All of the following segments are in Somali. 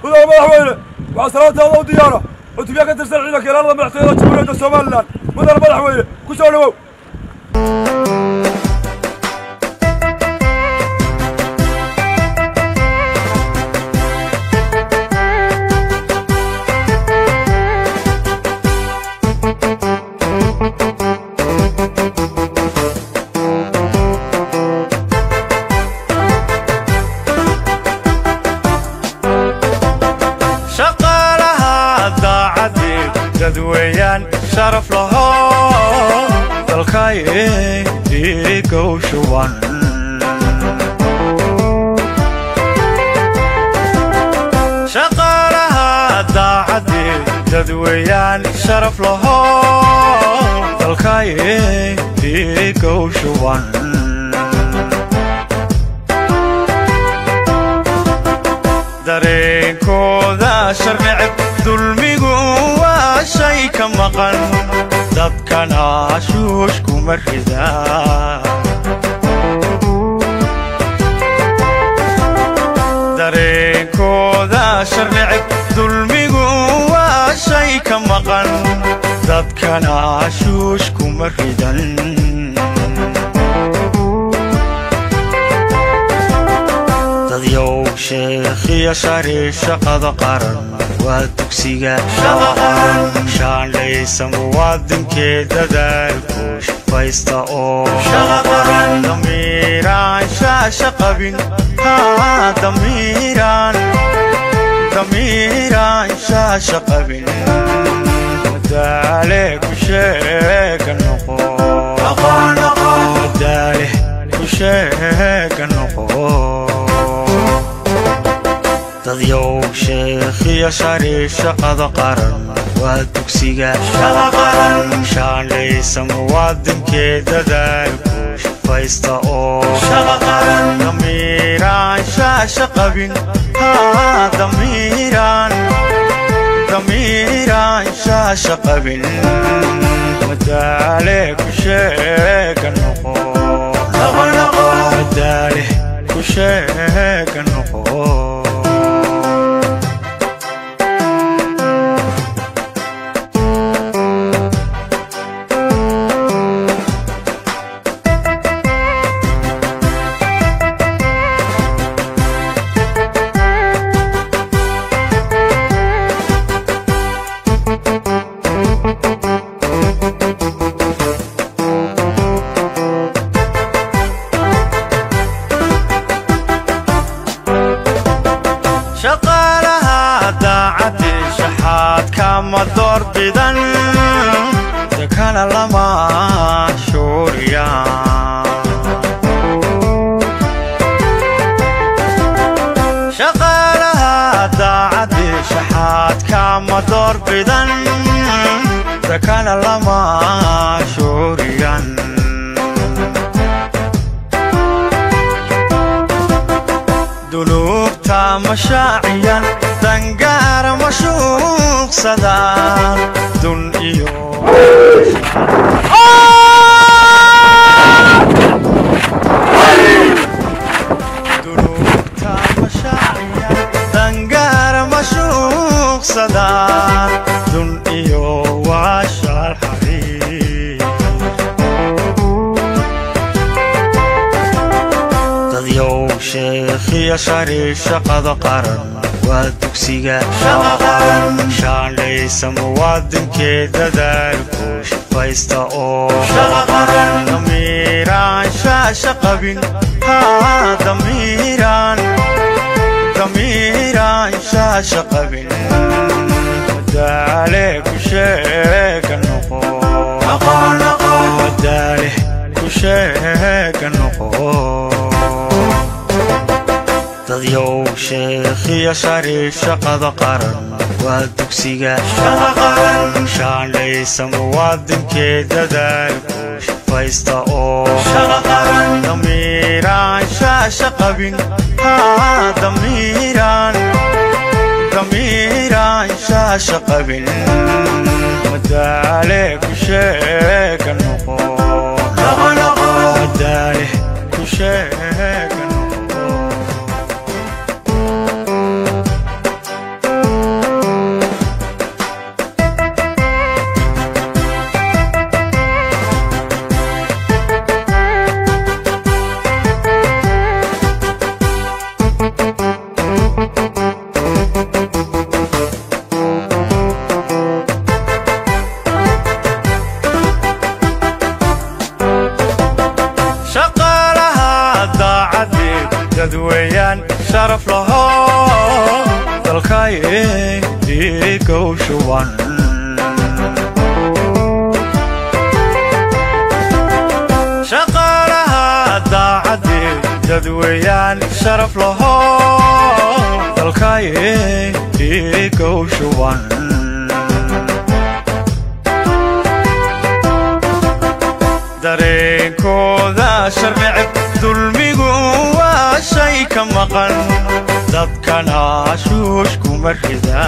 mudane madaxweyne waxaa salaantaada u diyaara cutubya ka tirsan ciidanka ilaalada madaxtooyada jamhuuriyadda somalilan mudane madaxweyne ku soo dhowow shaqaalaha daacadii dadweeyaan sharaf laho dalkay dhiigow shuban shaqaalaha daacadii dadweeyaan sharaf laho dalkay dhiigow shuban dareenkooda sharneceb dulmigu waa shay ka maqan dadkana shuush kuma rida dareenkooda sharneceb dulmigu waa shay ka maqan dadkana shuush kuma ridan dadyow sheekhiya shari shaqada qaran waa dugsiga shaandhaysa muwaadinkee dadaalku shafaysta oo damiiraan shaasha qabin haa damiiraan damiiraan shaasha qabin madaale ku sheega noqo madaale ku sheega noqo dadyow sheekhiya shari shaqada qaran waa dugsiga shaandhaysa muwaadinkee dadaalku shafaysta oo damiiraan shaasha qabin haa damiiraan damiiraan shaasha qabin madaale ku sheega noqo madaale ku sheega noqo shaqaalaha daacadii shaxaadka ma doorbidan dekana lama shuuriya shaqaalaha daacadii shaxaadka ma doorbidan dekana lama shuuriyan dunuubta mashaaciyan dangaara mashuuqsadaan dun iyo dunuubta mashaaciyan dangaara mashuuqsadaan dun iyo waashaal xariir dadyow sheekhiya shari shaqada qaran waa dugsiga shaandhaysa muwaadinkee dadaalku shafaysta oo damiiraan shaasha qabin haa damiiraan damiiraan shaasha qabin madaale ku sheega noqo madaale ku sheega noqo dadyow sheekhiya shari shaqada qaran waa dugsiga shaandhaysa muwaadinkee dadaalku shafaysta oo damiiraan shaasha qabin haa damiiraan damiiraan shaasha qabin madaale ku sheega noqo madaale ku sheega noqo dalkaye dhiigow shuban shaqaalaha daacadee dadweeyaan sharaf laho dalkaye dhiigow shuban dareenkooda sharnicib dulmigu waa shay ka maqan dadkana shuush kuma rida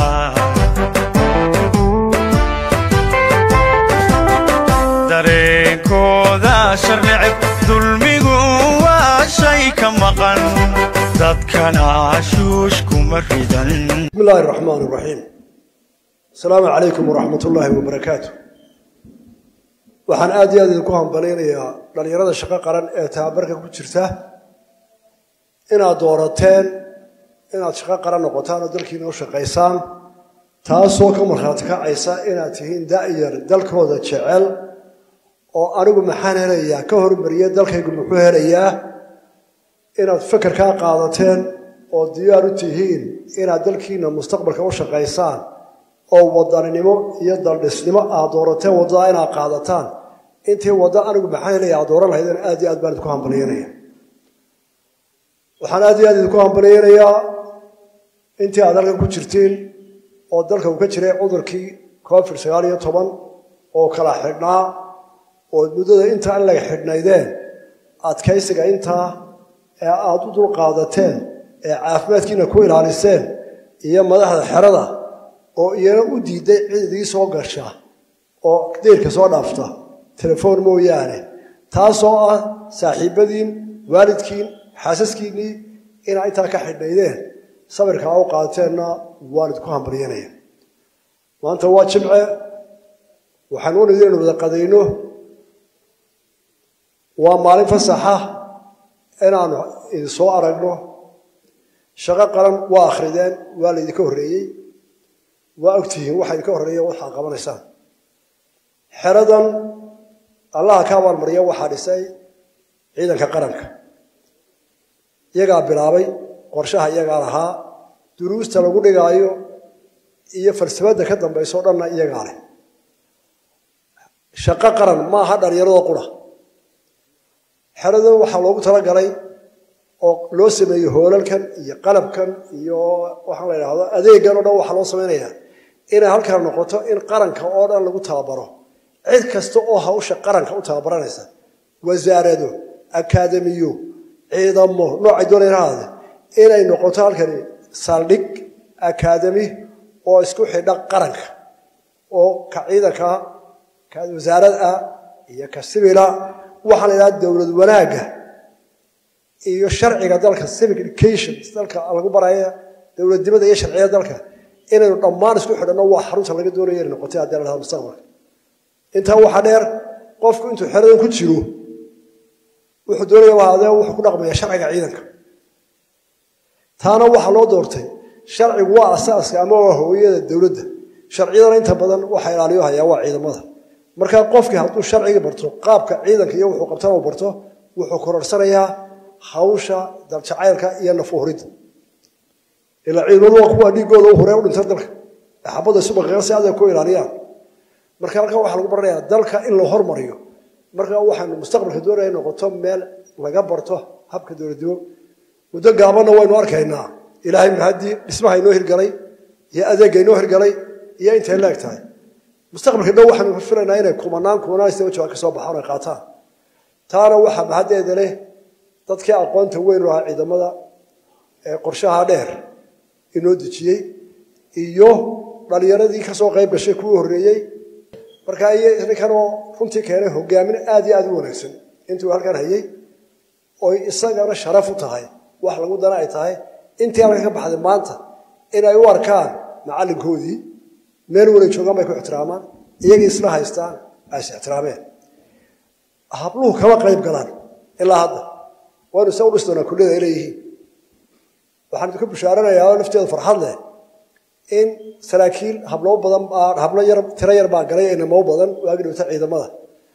dareenkooda sharnicib dulmigu waa shay ka maqan dadkana shuush kuma ridan بسم الله الرحمن الرحيم السلام عليكم ورحمة الله وبركاته waxaan aad iyo aad idinku hambalaynayaa dhallinyarada shaqo qaran ee tababarka ku jirta inaad doorateen inaad shaqo qaran noqotaan oo dalkiina u shaqaysaan taasoo ka markhaati kacaysa inaad tihiin da'yar dalkooda jecel oo anigu maxaan helayaa ka hormariya dalkaygu muxuu helayaa inaad fekerkaa qaadateen oo diyaar u tihiin inaad dalkiina mustaqbalka u shaqaysaan oo wadaninimo iyo daldhisnimo aad doorateen waddada inaad qaadataan intii waddo anigu maxaan helaya aad dooran lahaydeen aad iyo aad baan idinku hambalyaynaya waxaan aad iyo aad idinku hambalyaynayaa intii aad halkan ku jirtiin oo dalka uu ka jiray cudurkii covid sagaal iyo toban oo kala xidhnaa oo muddada intaa in laga xidhnaydeen adkaysiga intaa ee aada u dulqaadateen ee caafimaadkiina ku ilaaliseen iyo madaxda xerada oo iyana u diiday cid idii soo gasha oo deyrka soo dhaafta telefoon mooyaane taasoo ah saaxiibadiin waalidkiin xaasaskiinnii inaa intaa ka xidhnaydeen sabirkaa u qaateenna waan idinku hambalyanaya maanta waa jimce waxaan u nidi inu wada qadayno waa maalin fasaxa inaanu idin soo aragno shaqo qaran waa akhrideen waa laydinka horreeyey waa ogtihiin waxa idinka horreeya waxaad qabanaysaan xeradan allaha ka abaalmariya waxaa dhisay ciidanka qaranka iyagaa bilaabay qorshaha iyagaa lahaa duruusta lagu dhigaayo iyo falsafadda ka dambaysa o dhanna iyagaa leh shaqo qaran maaha dhallinyaradoo qura xeradan waxaa loogu talagalay oo loo sameeyey hoolalkan iyo qalabkan iyo waxaan la idhaahdo adeegan o dhan waxaa loo samaynayaa inay halkan noqoto in qaranka oo dhan lagu tababaro cid kasta oo hawsha qaranka u tababaranaysa wasaarado akaademiyo ciidamo noocay doonaynahaade inay noqoto halkani saldhig akaademi oo isku xidha qaranka oo ka ciidanka ka wasaarada iyo ka sibila waxaa la idhaha dowlad wanaagga iyo sharciga dalka civic education dalka lagu baraya dowladnimada iyo sharciyada dalka inaynu dhammaan isku xidhanno waa xarunta laga doonaya inay noqotay haddii la dhahdo mustaqbalka intaa waxaa dheer qofku intuu xeradan ku jiro wuxuu doonaya wahaadee wuxuu ku dhaqmaya sharciga ciidanka taana waxaa loo doortay sharcigu waa asaaska ama waa hooyada dowladda sharciyadana inta badan waxa ilaaliyo hayaa waa ciidamada markaa qofkii hadduu sharcigii barto qaabka ciidanka iyo wuxuu qabtana uu barto wuxuu kororsanayaa hawsha daljacaylka iyo nafuhuridda ilaa ciidamadu waa kuwa dhiigooda u horee u dhinta dalka ee xabadda isu baqiiqan si adag ku ilaaliyaan marka halkan waxaa lagu baranayaa dalka in la hormariyo marka waxaanu mustaqbalka doonaya in noqoto meel laga barto habka dowladnimo muddo gaabanna waynu arkaynaa ilaahay mahadii dhismaha inoo hirgalay iyo adeegga inoo hirgalay iyo intay leeg tahay mustaqbalka dhow waxaanu filaynaa inay kumanaan kumanaan isdaba jawaab ka soo baxaan ay qaataan taana waxaa mahaddeeda leh dadkii aqoonta weyn u ahaa ciidamada ee qorshaha dheer inoo dejiyey iyo dhalinyaradii kasoo qayb gashay kuwii horreeyey marka iyo ninkanoo runtii keenay hogaamin aad iyo aad u wanaagsan intuu halkan hayey oy isagana sharaf u tahay wax lagu dana ay tahay intii halkan ka baxday maanta inay u arkaan macallinkoodii meel walay joogaan bay ku ixtiraamaan iyagii isla haystaan ay is ixtiraameen habluhu kama qayb galaan ilaa hadda waynu isa u dhis doonaa kulliyada ay leeyihiin waxaan idinku bishaaranayaa oo nafteeda farxad leh in saraakiil hablo badan hablo yar tiro yar baa galay inamo badan waagi dhowta ciidamada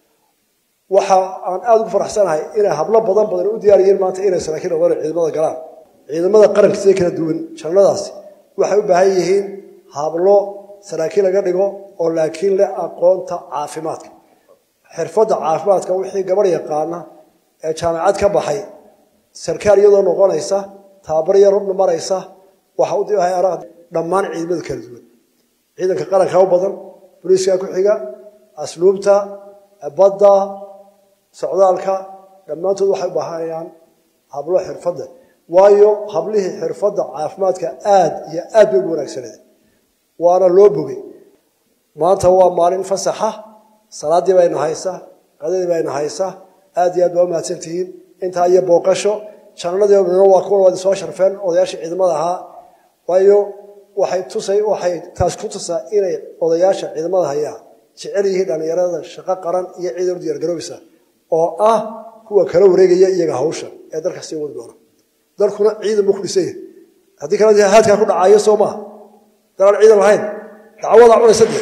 waxa aan aada ugu faraxsanahay inay hablo badan badan u diyaariyeen maanta inay saraakiil noqdaan ciidamada galaan ciidamada qaranka sida kala duwan jannadaasi waxay u baahan yihiin hablo saraakiil laga dhigo oo laakiin leh aqoonta caafimaadka xirfadda caafimaadka wixii gabadh yaqaana ee jaamacad ka baxay sarkaal iyadoo noqonaysa tababar yar maraysa waxa u dhammaan ciidamada kala duwan ciidanka qaranka u badan booliiska ku xiga asluubta badda socdaalka dhammaantood waxay u baahanayaan hablo xirfadda waayo hablihii xirfadda caafimaadka aad iyo aad bay ugu wanaagsaneed waana loo bogay maanta waa maalin fasaxa salaadii bayna haysa qadadii bayna haysa aad iyo aad baa u mahadsantihiin intaa iyo booqasho jananadii waa kuwan waad soo sharfeen odayaashii ciidamada ahaa waayo waxay tusay waxay taas ku tusaa inay odayaasha ciidamada hayaa jecel yihiin dhallinyarada shaqo qaran iyo ciidan u diyaargaroobeysa oo ah kuwa kala wareegaya iyaga hawsha ee dalka sii wadi doona dalkuna ciidan buu ku dhisan yahay haddii kale haadkaa ku dhacayo soo maaha dalaan ciidan lahayn dacwadaa cunaysa dee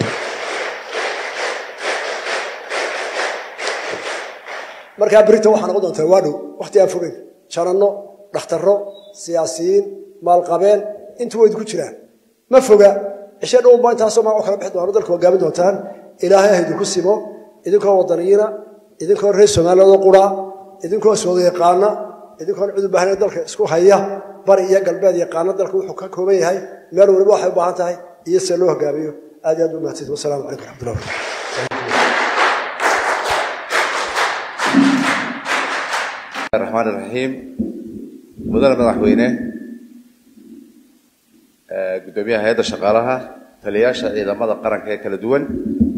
markaa berita waxaa noqon doontaa waa dhow wakti aan fogeyn jananno dhakhtarro siyaasiyiin maalqabeen intu way idinku jiraan ma foga cishe dhowunba intaasoo magaco kala bixi doona dalka hogaamin doontaan ilaahay ha idinku simo idinkoo wadaniyiina idinkoo reer soomaaliyadoo qura idinkoo sooda yaqaana idinkoon cid u baahna dalka isku haya bari iyo galbeed yaqaana dalka wuxuu ka kooban yahay meel waliba waxay u baahan tahay iyo sida loo hogaamiyo aad iyo aad u mahadsanti wasalaamu calaykum raxmatullah barakatu الرحمن الرحيم مدن madaxweyne gudoomiyaha hay-adda shaqaalaha taliyayaasha ciidamada qaranka ee kala duwan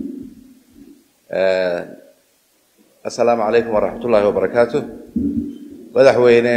assalaamu calaykum waraxmat ullaahi wabarakaatu madaxweyne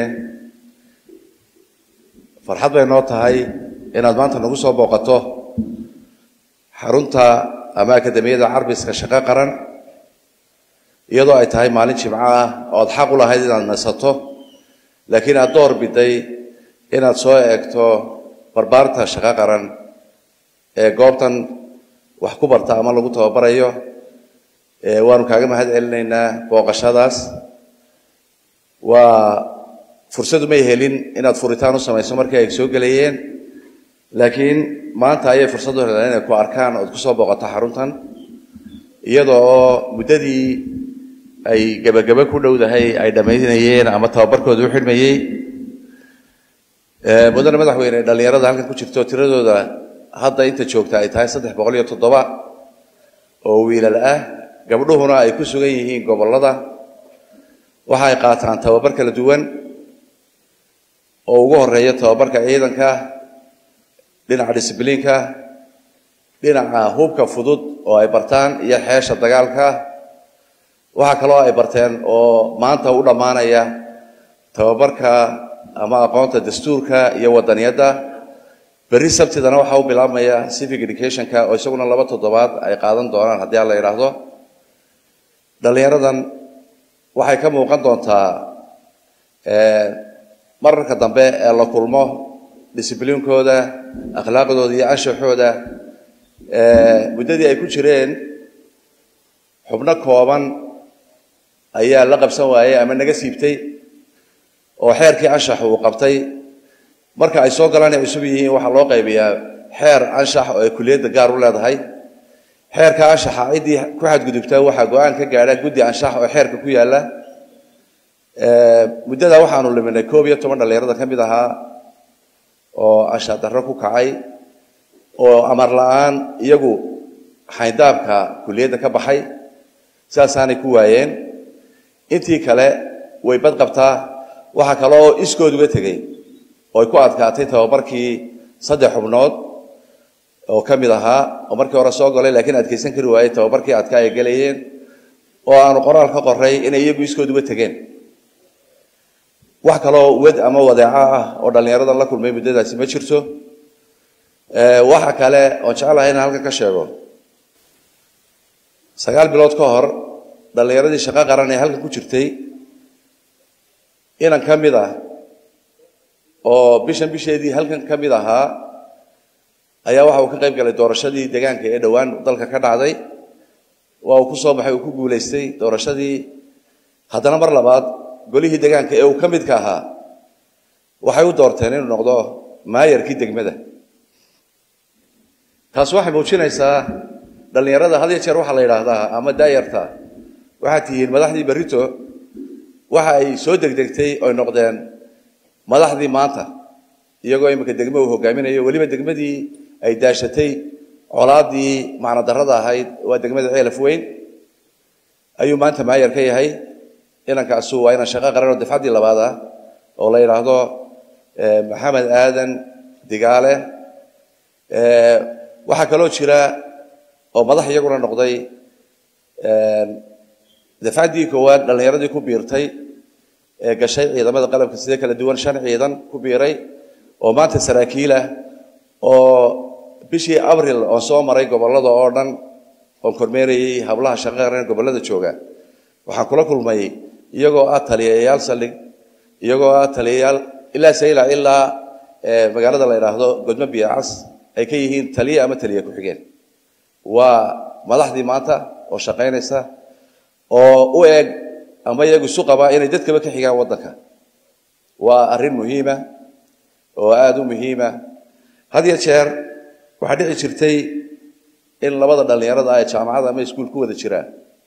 farxad bay noo tahay inaad maanta nagu soo booqato xarunta ama akademiyada carbiska shaqo qaran iyadoo ay tahay maalin jimco ah ood xaq u lahayd inaad nasato laakiin aad door biday inaad soo eegto barbaarta shaqo qaran ee goobtan wax ku barta ama lagu tababarayo waanu kaaga mahad celinaynaa booqashadaas waa fursadu may helin inaad furitaan u samayso markii ay soo gelayeen laakiin maanta ayay fursad u heleen inay ku arkaan ood kusoo booqato xaruntan iyada oo muddadii ay gebagebe ku dhowdahay ay dhammaynayeen ama tababarkooda u xidhmayey mudane madaxweyne dhallinyarada halkan ku jirto tiradooda hadda inta joogta ay tahay saddex boqol iyo toddoba oo wiilal ah gabdhuhuna ay ku sugan yihiin gobollada waxa ay qaataan tababar kala duwan oo ugu horeeya tababarka ciidanka dhinaca disbliinka dhinaca hubka fudud oo ay bartaan iyo xeesha dagaalka waxaa kaloo ay barteen oo maanta u dhammaanaya tababarka ama aqoonta dastuurka iyo wadaniyadda berri sabtidana waxaa u bilaabmaya civic educationka oo isaguna laba toddobaad ay qaadan doonaan haddii aan la yidhaahdo dhallinyaradan waxay ka muuqan doontaa mararka dambe ee la kulmo discibliinkooda akhlaaqdooda iyo anshaxooda muddadii ay ku jireen xubno kooban ayaa la qabsan waayey ama naga siibtay oo xeerkii anshax uu qabtay marka ay soo galaan ay cusub yihiin waxaa loo qaybiyaa xeer anshax oo ay kuliyadda gaar u leedahay xeerka anshaxa ciddii ku xadgudubtaa waxaa go-aan ka gaadha guddi anshax oo xeerka ku yaalla muddada waxaanu liminay koob iyo toban dhallinyarada ka mid ahaa oo anshax darro ku kacay oo amar la-aan iyagu xayndaabka kuliyadda ka baxay sidaasaanay ku waayeen intii kale way bad qabtaa waxaa kaloo iskood uga tegey oo ay ku adkaatay tababarkii saddex xubnood oo ka mid ahaa oo markii hore soo galay laakiin adkaysan kari waayey tababarkii adkaa ay gelayeen oo aanu qoraal ka qoray inay iyagu iskood uga tegeen wax kaloo wed ama wadeeco ah oo dhallinyaradan la kulmay muddadaasi ma jirto waxa kale oon jeclahay inaan halkan ka sheego sagaal bilood ka hor dhallinyaradii shaqo qaran ee halkan ku jirtay inan ka mid ah oo bishan bisheedii halkan ka mid ahaa ayaa waxa uu ka qayb galay doorashadii deegaanka ee dhowaan dalka ka dhacday waa uu ku soo baxay uu ku guulaystay doorashadii haddana mar labaad golihii deegaanka ee uu ka midka ahaa waxay u doorteen inuu noqdo maayarkii degmada taas waxay muujinaysaa dhallinyarada had iyo jeer waxaa la yidhaahdaa ama daayarta waxaad tihiin madaxdii berrito waxa ay soo degdegtay oy noqdeen madaxdii maanta iyagoo iminka degmo uu hogaaminayo weliba degmadii ay daashatay colaadii macno darrada ahayd waa degmada ceelaf weyn ayuu maanta maayar ka yahay inankaasu waa inan shaqo qaran oo dafcaddii labaad ah oo la yidhaahdo maxamed aadan digaale waxaa kaloo jira oo madax iyaguna noqday dafcaddii koowaad dhallinyaradii ku biirtay ee gashay ciidamada qalabka sida kala duwan shan ciidan ku biiray oo maanta saraakiil ah oo bishii abril oo soo maray gobollada oo dhan oon kormeerayay hablaha shaqo qaran gobollada jooga waxaan kula kulmay iyagoo ah taliyayaal saldhig iyagoo ah taliyayaal ilaa saylac ilaa magaalada la yidhaahdo godmo biyacas ay ka yihiin taliye ama taliye ku-xigeen waa madaxdii maanta oo shaqaynaysa oo u eg ama iyagu isu qabaa inay dadkaba ka xigaan waddanka waa arrin muhiima oo aada u muhiima had iyo jeer waxaa dhici jirtay in labada dhallinyarada ah ee jaamacada ama iskuul ku wada jiraan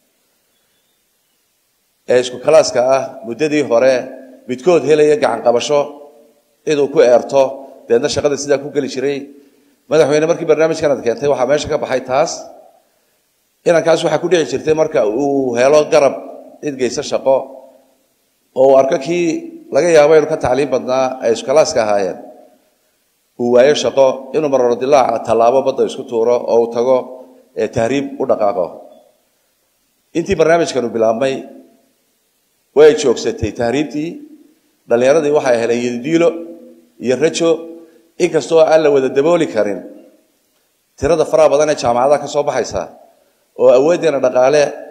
ee isku kalaaska ah muddadii hore midkood helaya gacan qabasho ciduu ku eerto deedna shaqada sidaa ku geli jiray madaxweyne markii barnaamijkan ad keentay waxaa meesha ka baxay taas inankaas waxaa ku dhici jirtay marka uu helo garab cid geysa shaqo oo uu arko kii laga yaabo inuu ka tacliim badnaa ay iskalaaska ahaayeen uu waayo shaqo inuu maroro dilaaca tallaabo badda isku tuuro oo uu tago tahriib u dhaqaaqo intii barnaamijkanu bilaabmay way joogsatay tahriibtii dhallinyaradii waxay heleen yadidiilo iyo rajo inkastoo aan la wada dabooli karin tirada faraha badan ee jaamacadaha ka soo baxaysa oo awooddeena dhaqaale